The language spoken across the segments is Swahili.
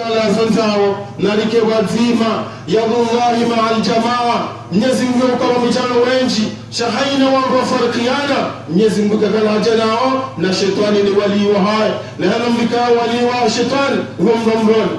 kala zanzao nalike wazima yadullahi maa aljamaa mnyezi mungu ukawa mitano wenji shahaina wangu wafarikiana mnyezi mungu kakalaja nao na shetani ni walii wa haya na hana mlikaa walii wa shetani huwa mdomroni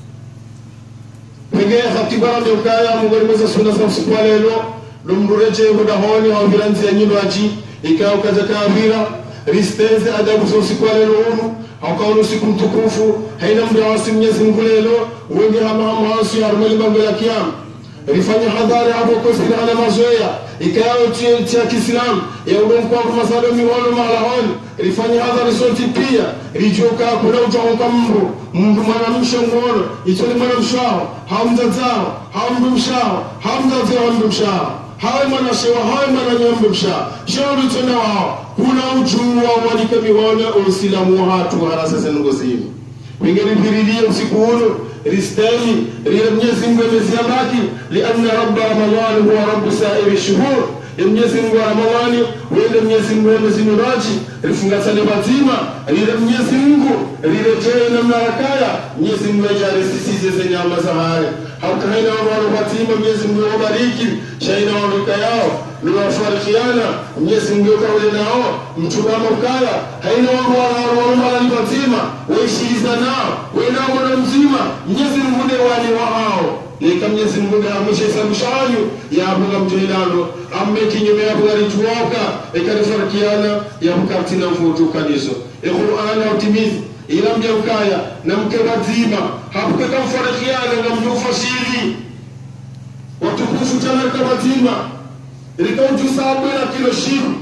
pengine hatibara mbeukaya mungorimweza suna za usiku wa lelo lumdureche hudahoni hauviranzi ya nyino aji ikawa ukaja kaavira risteze adabu za usiku wa lelo unu haukaona usiku mtukufu haina muda wasi mnyezi mungu lelo wengi hamahamuhasi harumeli mambo ya kiama rifanya hadhari hapo kosina hana mazoea ikayawe tia kiislamu ya udomkwangu masalo mihono malahoni rifanya hadhari soti pia rijoka kuna ujaonka mndu mndu mwanamshe ngono itoli mwanamshao hamzazao hamdumshao hamzazao hamdumshao hawe mwanashewa hawe mwananyambe msha shauri tena wao kuna ujua walike mihono usilamu hatu harasasenungozini wingelipirilie usiku uno risteni lile mwenyezi mungu ameziambaki lianna rabba ramadhani huwa rabbu sairi shuhur ya mwenyezi mungu wa ramadhani wende mwenyezi mungu wemezimiraji rifungasane bazima lile mwenyezi mungu liletee namna rakaya mwenyezi mungu ajarisisize zenyama za haya haukahaina wawalo bazima mwenyezi mungu wabariki shaina waruka yao niwafarikiana mwenyezi mungu kaule nao mtugama ukaya haina wangu wanawarumala bazima waishiriza nao wenao mwana mzima mwenyezi mungu ne wali wa hao leka mwenyezi mungu ngaamisha isamushanyu yabuga mjilano amme kinyume yabuga rituoka ikanifarikiana yabukatina mfutukanizo iqur'ana utimizi ila mjaukaya na mke bazima hapuke kamfarikiana nga mjufashiri watukufu chanarika bazima likamjusabwe la kilo shimu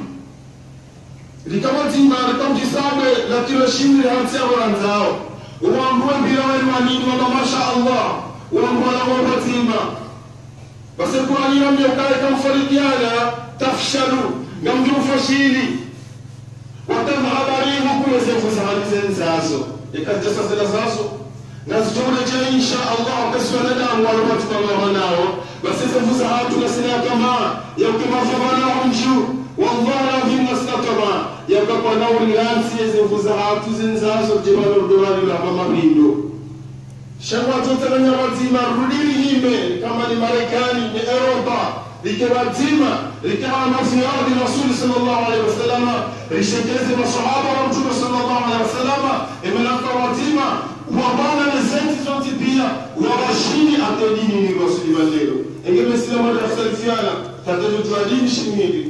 likamazima likamjisabwe la kilo shimu lihansiahoranzao uwambue mpira wenu wanini wama masha allah uwambua na wabazima basekuranira myokae kamfarikiana tafshalu ngamjufashiri watamhabarihu kumezefuzahanizeni zazo ikajasa zila zazo nazitoleje insha allah kasiwanadamu walobatimamawa nao basizevuza hatu nasina tamaa yaukimavavanao nju wallahi lazim nasina tamaa yakakwa naulilansi yezevuza hatu zinzazo jibalodowalilama mabindo shangwatotelenya wazima rudili hime kama ni marekani ni eropa like wazima likawa maziadi rasuli sallallahu alaihi wasallama lishekeze masahaba wa mtume sallallahu alaihi wasallama imelaka wazima wabana na zenti zote pia wawashini ate dini ni rasuli balero engemesilamu atasalifiana tatajutwa dini shimili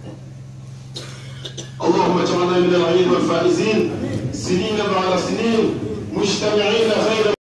اللهم اجعلنا من العين والفائزين سنين بعد سنين مجتمعين غير